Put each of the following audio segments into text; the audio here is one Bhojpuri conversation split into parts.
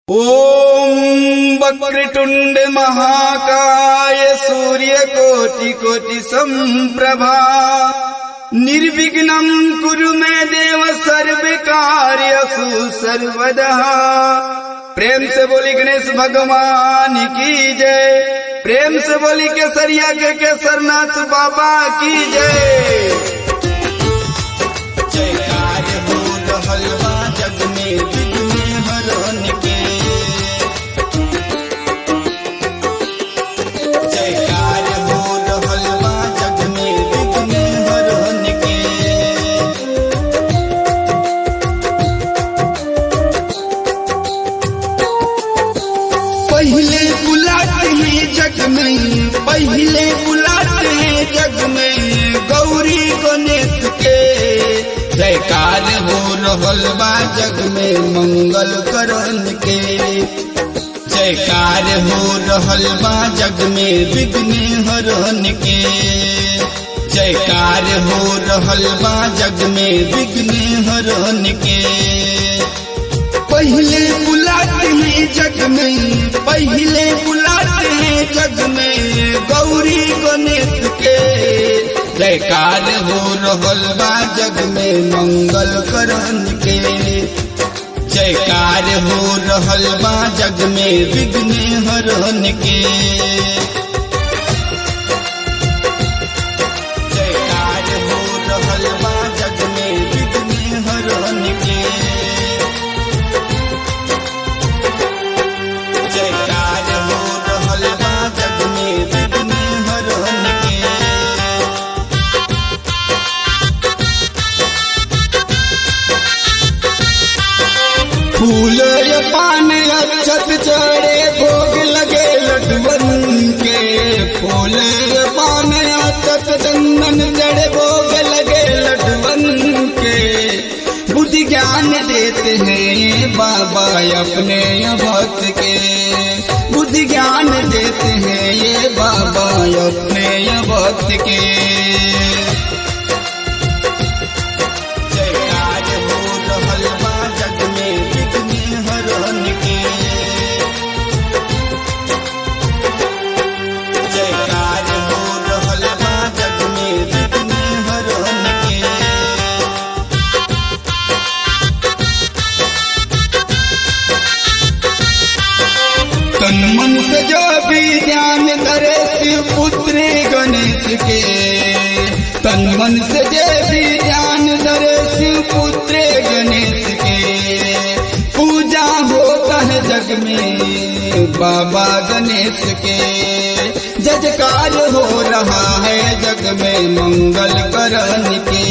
ॐ वक्रतुण्ड महाकाय सूर्यकोटि कोटि सम्प्रभा निर्विघ्नं कुरु मे देव सर्वकार्यसु सर्वदा प्रेम से बोली गणेश भगवान की जय प्रेम से बोली केसरिया के केसरनाथ बाबा की जय जयकार हो रहल बा जग में विघ्न हरण के जयकार हो रहल बा जग में विघ्न हरण के पहले बुलाते हैं जग में पहले बुलाते हैं जग में गौरी गणेश के जयकार हो रहल बा जग में मंगल करण के जयकार हो रहल बा जग में विघ्न हरण के जयकार हो रहल बा जग में विघ्न हरण के पहले बुलाते हैं जग में पहले बुलाते हैं जग में गौरी गणेश के जयकार हो रहल बा जग में मंगल करण के जयकार हो रहल बा जग में विघ्न हरण के जयकार हो रहल बा जग में विघ्न हरण के जयकार हो रहल बा जग में विघ्न हरण के फूल रे पान अक्षत चढ़े भोग लगे लटवन के फूल रे पान अक्षत चंदन चढ़े भोग लगे लटवन के बुद्धि ज्ञान देते हैं ये बाबा अपने भक्त के बुद्धि ज्ञान देते हैं ये बाबा अपने भक्त के जयकार हो रहल बा जग में विघ्न हरण के जयकार हो रहल बा जग में विघ्न हरण के तन मन से जो भी ध्यान करे शिव पुत्र गणेश के तन मन से जो भी ध्यान करे शिव पुत्र गणेश के पूजा होता है जग में बाबा गणेश के जजकार हो रहा है जग में मंगल करण के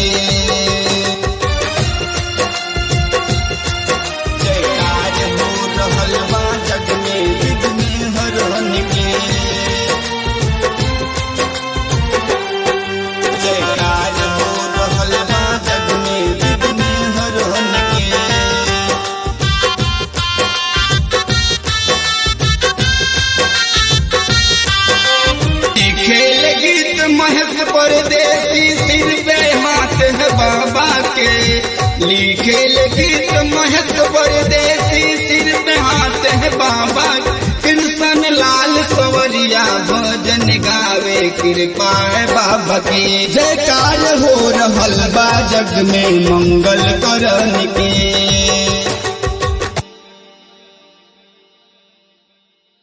जयकार हो रहल बा जग में विघ्न हरण के जयकार हो रहल बा जग में विघ्न हरण के खेल गीत महस परदेसी सिर पे हाथ है बाबा के लिखे गीत महस परदेसी सिर पे हाथ है बाबा कृष्ण लाल सवरिया भजन गावे कृपा है बाबा की जयकार हो रहल बा जग में मंगल करण के